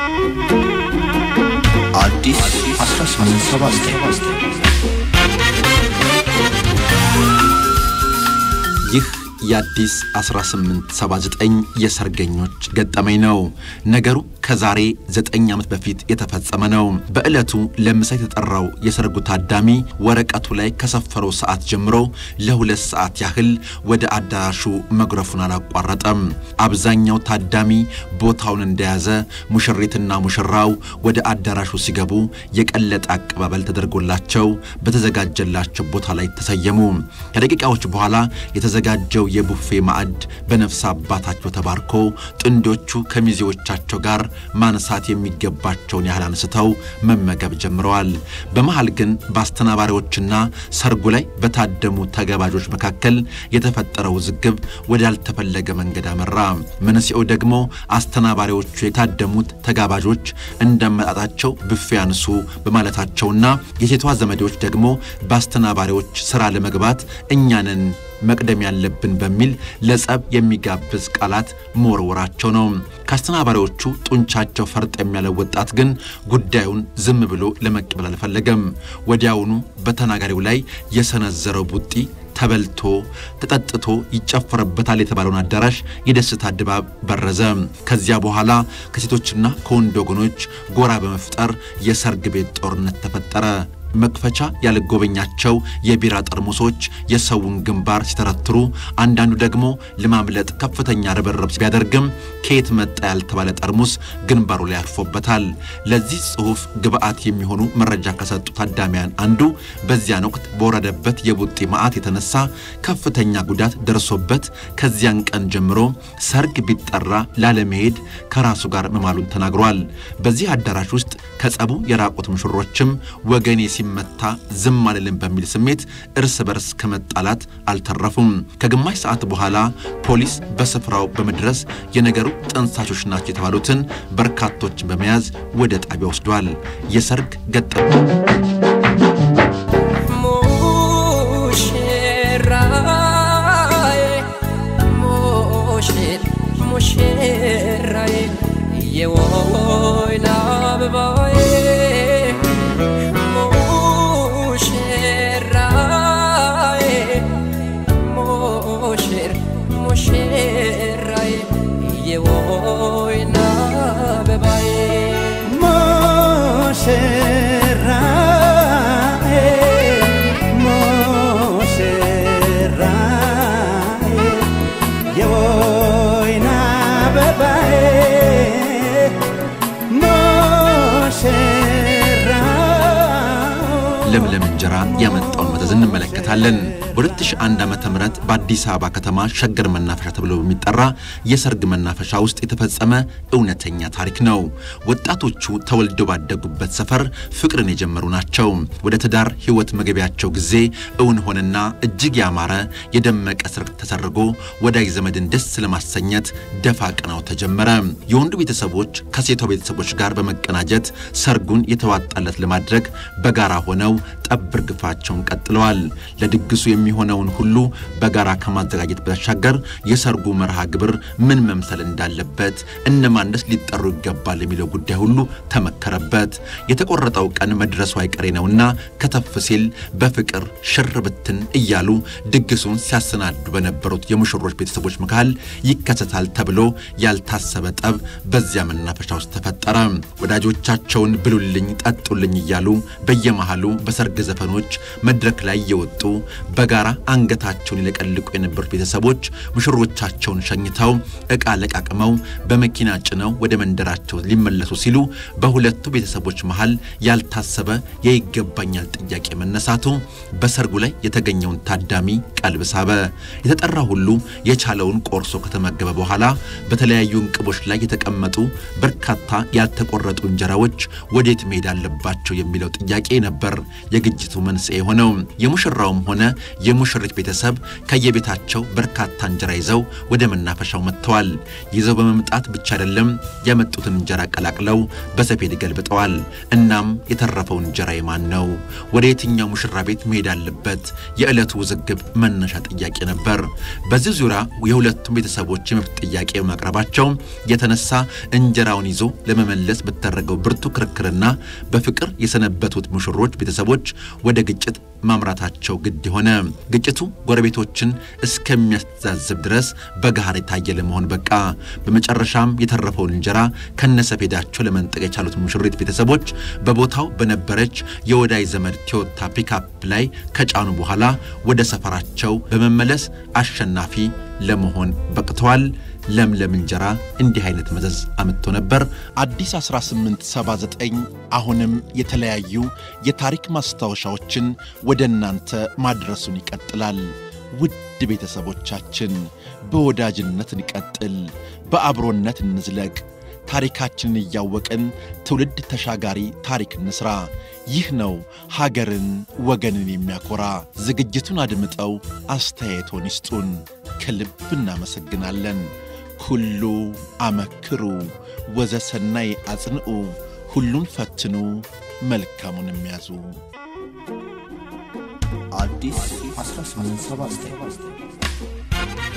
አዲስ 1879 ይህ የአዲስ 1879 የሰርገኞች ገጠመኝ ነው። ነገሩ ከዛሬ ዘጠኝ ዓመት በፊት የተፈጸመ ነው። በዕለቱ ለምሳ የተጠራው የሰርጉ ታዳሚ ወረቀቱ ላይ ከሰፈረው ሰዓት ጀምሮ ለሁለት ሰዓት ያህል ወደ አዳራሹ መጉረፉን አላቋረጠም። አብዛኛው ታዳሚ ቦታውን እንደያዘ፣ ሙሽሪትና ሙሽራው ወደ አዳራሹ ሲገቡ የቀለጠ አቀባበል ተደርጎላቸው በተዘጋጀላቸው ቦታ ላይ ተሰየሙ። ከደቂቃዎች በኋላ የተዘጋጀው የቡፌ ማዕድ በነፍስ አባታቸው ተባርኮ ጥንዶቹ ከሚዜዎቻቸው ጋር ማንሳት የሚገባቸውን ያህል አንስተው መመገብ ጀምረዋል። በመሃል ግን በአስተናባሪዎችና ሰርጉ ላይ በታደሙ ተጋባዦች መካከል የተፈጠረው ውዝግብ ወዳልተፈለገ መንገድ አመራ። መንስኤው ደግሞ አስተናባሪዎቹ የታደሙት ተጋባዦች እንደመጣጣቸው ብፌ አንሱ በማለታቸውና የሴቷ ዘመዶች ደግሞ በአስተናባሪዎች ስራ ለመግባት እኛንን መቅደም ያለብን በሚል ለጸብ የሚጋብዝ ቃላት መወርወራቸው ነው። ከአስተናባሪዎቹ ጡንቻቸው ፈርጠም ያለው ወጣት ግን ጉዳዩን ዝም ብሎ ለመቀበል አልፈለገም። ወዲያውኑ በተናጋሪው ላይ የሰነዘረው ቡጢ ተበልቶ ተጠጥቶ ይጨፈርበታል የተባለውን አዳራሽ የደስታ ድባብ በረዘ። ከዚያ በኋላ ከሴቶችና ከወንድ ወገኖች ጎራ በመፍጠር የሰርግ ቤት ጦርነት ተፈጠረ። መክፈቻ ያልጎበኛቸው የቢራ ጠርሙሶች የሰውን ግንባር ሲተረትሩ፣ አንዳንዱ ደግሞ ለማምለጥ ከፍተኛ ርብርብ ቢያደርግም ከየት መጣ ያልተባለ ጠርሙስ ግንባሩ ላይ አርፎበታል። ለዚህ ጽሑፍ ግብአት የሚሆኑ መረጃ ከሰጡ ታዳሚያን አንዱ በዚያን ወቅት በወረደበት የቡጢ መዓት የተነሳ ከፍተኛ ጉዳት ደርሶበት ከዚያን ቀን ጀምሮ ሰርግ ቢጠራ ላለመሄድ ከራሱ ጋር መማሉን ተናግሯል። በዚህ አዳራሽ ውስጥ ከጸቡ የራቁት ሙሽሮችም ወገኔ ሲመታ ዝም አልልም በሚል ስሜት እርስ በርስ ከመጣላት አልተረፉም። ከግማሽ ሰዓት በኋላ ፖሊስ በስፍራው በመድረስ የነገሩ ጠንሳሾች ናቸው የተባሉትን በርካቶችን በመያዝ ወደ ጣቢያ ወስዷል። የሰርግ ገጠመኝ ሙሽራዬ ሙሽር ሙሽራዬ የወይን አበባዬ ሙሽራዬ ሙሽር ሙሽራዬ የወይን አበባዬ ሙሽራዬ ሙሽራዬ የወይን አበባዬ ሙሽራዬ ለምለም እንጀራ ያመጣውን መዘዝ እንመለከታለን። በ2001 ዓ ም በአዲስ አበባ ከተማ ሸገር መናፈሻ ተብሎ በሚጠራ የሰርግ መናፈሻ ውስጥ የተፈጸመ እውነተኛ ታሪክ ነው። ወጣቶቹ ተወልደው ባደጉበት ሰፈር ፍቅርን የጀመሩ ናቸው። ወደ ትዳር ሕይወት መገቢያቸው ጊዜ እውን ሆነና እጅግ ያማረ የደመቀ ሰርግ ተሰርጎ ወዳጅ ዘመድን ደስ ለማሰኘት ደፋ ቀናው ተጀመረ። የወንዱ ቤተሰቦች ከሴቷ ቤተሰቦች ጋር በመቀናጀት ሰርጉን የተዋጣለት ለማድረግ በጋራ ሆነው ጠብር ግፋቸውን ቀጥለዋል። ለድግሱ የሚሆነውን ሁሉ በጋራ ከማዘጋጀት ባሻገር የሰርጉ መርሃ ግብር ምን መምሰል እንዳለበት፣ እነማንስ ሊጠሩ ይገባል የሚለው ጉዳይ ሁሉ ተመከረበት። የተቆረጠው ቀን መድረሱ አይቀሬ ነውና ከተፍ ሲል በፍቅር ሽር ብትን እያሉ ድግሱን ሲያሰናዱ በነበሩት የሙሽሮች ቤተሰቦች መካከል ይከሰታል ተብሎ ያልታሰበ ጠብ በዚያ መናፈሻ ውስጥ ተፈጠረ። ወዳጆቻቸውን ብሉልኝ፣ ጠጡልኝ እያሉ በየመሃሉ በሰርግ ዘፈኖች መድረክ ላይ እየወጡ በጋራ አንገታቸውን ይለቀልቁ የነበሩት ቤተሰቦች ሙሽሮቻቸውን ሸኝተው ዕቃ ለቃቅመው በመኪና ጭነው ወደ መንደራቸው ሊመለሱ ሲሉ በሁለቱ ቤተሰቦች መሃል ያልታሰበ የይገባኛል ጥያቄ መነሳቱ በሰርጉ ላይ የተገኘውን ታዳሚ ቀልብ ሳበ። የተጠራ ሁሉ የቻለውን ቆርሶ ከተመገበ በኋላ በተለያዩ እንቅቦች ላይ የተቀመጡ በርካታ ያልተቆረጡ እንጀራዎች ወዴት መሄድ አለባቸው የሚለው ጥያቄ ነበር የግጭቱ መንስኤ የሆነው። የሙሽራውም ሆነ የሙሽሪት ቤተሰብ ከየቤታቸው በርካታ እንጀራ ይዘው ወደ መናፈሻው መጥተዋል። ይዘው በመምጣት ብቻ አይደለም ያመጡትን እንጀራ ቀላቅለው በሰፌድ ገልብጠዋል። እናም የተረፈው እንጀራ የማን ነው? ወደ የትኛው ሙሽራ ቤት መሄድ አለበት? የዕለቱ ውዝግብ መነሻ ጥያቄ ነበር። በዚህ ዙሪያ የሁለቱም ቤተሰቦች የመብት ጥያቄ በማቅረባቸው የተነሳ እንጀራውን ይዞ ለመመለስ በተደረገው ብርቱ ክርክርና በፍቅር የሰነበቱት ሙሽሮች ቤተሰቦች ወደ ግጭት ማምራታቸው ግድ ሆነ። ግጭቱ ጎረቤቶችን እስከሚያስተዛዝብ ድረስ በገሃር የታየ ለመሆን በቃ። በመጨረሻም የተረፈውን እንጀራ ከነሰፌዳቸው ለመንጠቅ የቻሉት ሙሽሪት ቤተሰቦች በቦታው በነበረች የወዳጅ ዘመድ ቶዮታ ፒካፕ ላይ ከጫኑ በኋላ ወደ ሰፈራቸው በመመለስ አሸናፊ ለመሆን በቅተዋል። ለምለም እንጀራ እንዲህ አይነት መዘዝ አምጥቶ ነበር። አዲስ 1879 አሁንም የተለያዩ የታሪክ ማስታወሻዎችን ወደ እናንተ ማድረሱን ይቀጥላል። ውድ ቤተሰቦቻችን በወዳጅነት እንቀጥል፣ በአብሮነት እንዝለቅ። ታሪካችንን እያወቅን ትውልድ ተሻጋሪ ታሪክ እንስራ። ይህ ነው ሀገርን ወገንን የሚያኮራ። ዝግጅቱን አድምጠው አስተያየቶን ይስጡን። ከልብ እናመሰግናለን። ኩሉ አመክሩ ወዘሰናይ አጽንዑ፣ ሁሉን ፈትኑ መልካሙን የሚያዙ አዲስ 1879